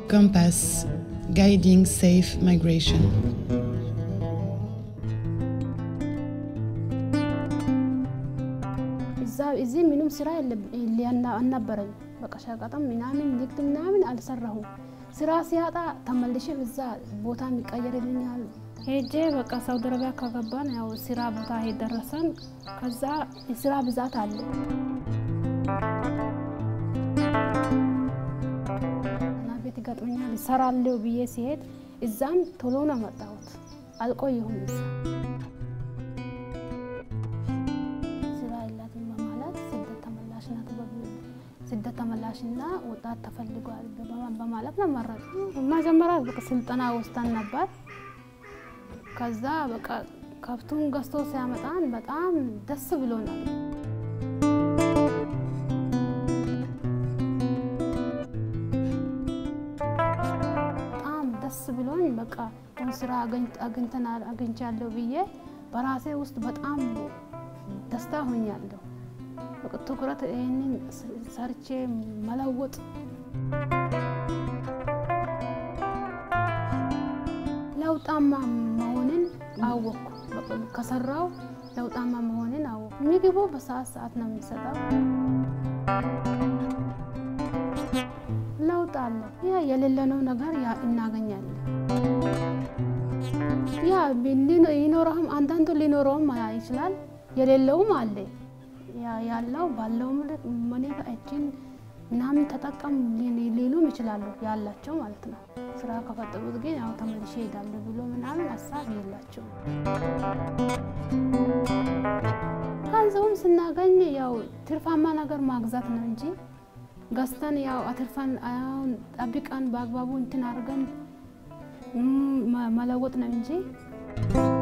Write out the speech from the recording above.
Compass Guiding Safe Migration. እዛ እዚህ ምንም ስራ አልነበረኝ። በቃ ሸቀጥም ምናምን ንግድ ምናምን አልሰራሁም። ስራ ሲያጣ ተመልሼ እዛ ቦታ የሚቀየርልኛል ሄጄ በቃ ሳውዲ አረቢያ ከገባን ያው ስራ ቦታ ደረሰን። ከዛ የስራ ብዛት አለ እና ቤት ይገጥመኛል እሰራለሁ ብዬ ሲሄድ እዛም ቶሎ ነው መጣሁት። አልቆየሁም እዛ ስራ የላትም በማለት ስደት ተመላሽ ናት ስደት ተመላሽና ወጣት ተፈልጓል በማለት ነው መረጡ። መጀመሪያ በቃ ስልጠና ወስደን ነበር። ከዛ በቃ ከብቱን ገዝቶ ሲያመጣን በጣም ደስ ብሎናል። በጣም ደስ ብሎኝ በቃ ስራ አግኝተናል አግኝቻለሁ ብዬ በራሴ ውስጥ በጣም ደስታ ሆኛለሁ። ትኩረት ይህንን ሰርቼ መለወጥ ለውጣማ መሆንን አወቅኩ። ከሰራው ለውጣማ መሆንን አወቅኩ። ምግቡ በሰዓት ሰዓት ነው የሚሰጠው። ለውጥ አለ። ያ የሌለነው ነገር ያ እናገኛለን። ያ ይኖረውም አንዳንዱ ሊኖረውም ይችላል፣ የሌለውም አለ። ያለው ባለው ሁኔታ እጅን ምናምን ተጠቀም ሊሉም ይችላሉ፣ ያላቸው ማለት ነው። ስራ ከፈጠሩት ግን ያው ተመልሼ እሄዳለሁ ብሎ ምናምን ሀሳብ የላቸውም። ገንዘቡም ስናገኝ ያው ትርፋማ ነገር ማግዛት ነው እንጂ ገዝተን ያው አትርፈን ጠብቀን በአግባቡ እንትን አድርገን መለወጥ ነው እንጂ